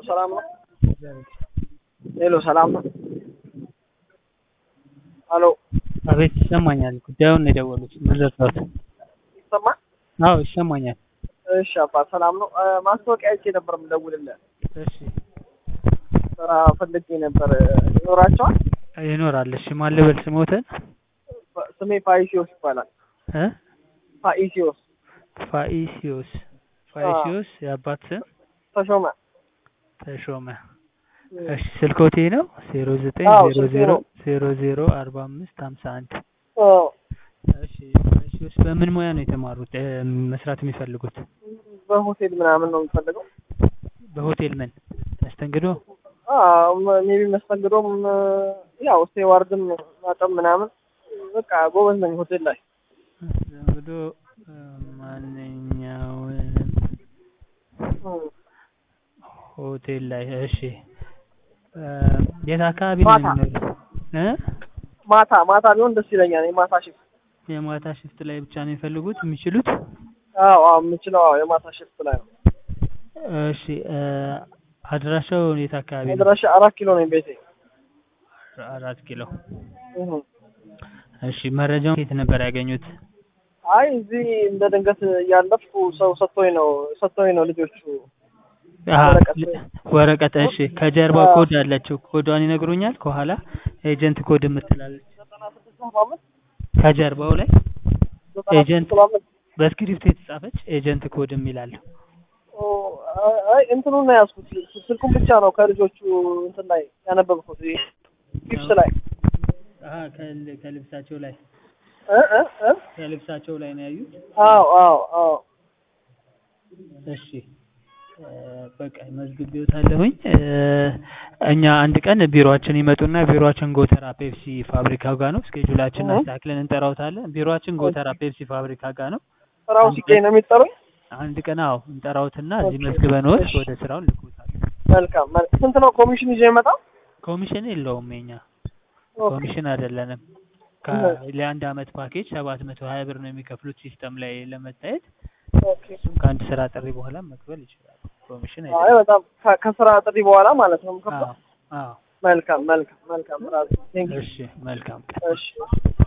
ሰላም ነው? ሄሎ ሰላም ነው? ሄሎ አቤት ይሰማኛል። ጉዳዩን ነው የደወሉት። ምን ልርዳዎት? ይሰማል? አዎ ይሰማኛል። እሺ አባ ሰላም ነው? እ፣ ማስታወቂያ አይቼ ነበር የምደውልልህ። እሺ ስራ ፈልጌ ነበር። ይኖራቸዋል? ይኖራል። እሺ ማን ልበል ስሞትን? ፋ- ስሜ ፋይሲዮስ ይባላል። እ ፋኢሲዮስ ፋኢሲዮስ ፋኢሲዮስ የአባት ስም ተሾመ። ተሾመ። እሺ ስልኮቴ ነው ዜሮ ዘጠኝ አዎ፣ ዜሮ ስልኬ ዜሮ ነው። ዜሮ ዜሮ አርባ አምስት ሀምሳ አንድ ኦ፣ እሺ ፋኢሲዮስ በምን ሙያ ነው የተማሩት እ፣ መስራት የሚፈልጉት? በሆቴል ምናምን ነው የምፈልገው። በሆቴል ምን መስተንግዶ? ሜቢ መስተንግዶም እ፣ ያው ስቴዋርድም ማጠብ ምናምን በቃ ጎበዝ ነኝ ሆቴል ላይ። መስተንግዶ እ፣ ማንኛውንም እ፣ ሆቴል ላይ እሺ እ፣ የት አካባቢ ነው ማታ። የሚኖሩት? እ ማታ ማታ ቢሆን ደስ ይለኛል። የማታ ሽፍት የማታ ሽፍት ላይ ብቻ ነው የሚፈልጉት የሚችሉት? አዎ አዎ የምችለው አዎ የማታ ሽፍት ላይ ነው። እሺ እ፣ አድራሻው የት አካባቢ ነው? መድረሻ አራት ኪሎ ነኝ ቤቴ። አራት ኪሎ። እህ። እሺ መረጃውን ከየት ነበር ያገኙት? አይ እዚህ እንደ ድንገት እያለፍኩ ሰው ሰጥቶኝ ነው ሰጥቶኝ ነው ልጆቹ አሀ፣ ወረቀት ወረቀት እሺ። ከጀርባ አዎ። ኮድ አለችው። ኮዷን ይነግሩኛል? ከኋላ ኤጀንት ኮድ የምትላለች ዘጠና ስድስት ሰባ አምስት ከጀርባው ላይ ዘጠና ስድስት ኤጀንት ሰባ አምስት በስክሪፕት የተጻፈች ኤጀንት ኮድ የሚላል ኦ፣ አይ እንትኑን ነው ያዝኩት ስልኩን ብቻ ነው ከልጆቹ እንትን ላይ ያነበብኩት ይሄ ፒፕስ ላይ አሀ፣ ከል- ከልብሳቸው ላይ እ እ እ ከልብሳቸው ላይ ነው ያዩት። አዎ አዎ አዎ እሺ እ፣ በቃ መዝግቤዎታለሁኝ። እ፣ እኛ አንድ ቀን ቢሮአችን ይመጡና ቢሮአችን ጎተራ ፔፕሲ ፋብሪካ ጋር ነው። ስኬጁላችን እህ። አስተካክለን እንጠራውታለን። ቢሮአችን ጎተራ ፔፕሲ ፋብሪካ ጋር ነው። ስራው አንድ ሲገኝ ነው የሚጠሩኝ። አንድ ቀን አዎ እንጠራውትና እዚህ ኦኬ። መዝግበንዎት እሺ። ወደ ስራውን ልኮታለን። መልካም መል- ስንት ነው ኮሚሽን ይዤ የመጣው? ኮሚሽን የለውም የኛ ኦኬ። ኮሚሽን አይደለንም። ከ- እህ። ለአንድ አመት ፓኬጅ ሰባት መቶ ሀያ ብር ነው የሚከፍሉት ሲስተም ላይ ለመታየት። ኦኬ። እሱም ከአንድ ስራ ጥሪ በኋላ መክፈል ይችላሉ። ኮሚሽን አይ አይደለም። በጣም ከ- ከስራ ጥሪ በኋላ ማለት ነው የምከፍለው። አዎ አዎ። መልካም መልካም መልካም። ራሱ ቴንክ እሺ መልካም ቀን። እሺ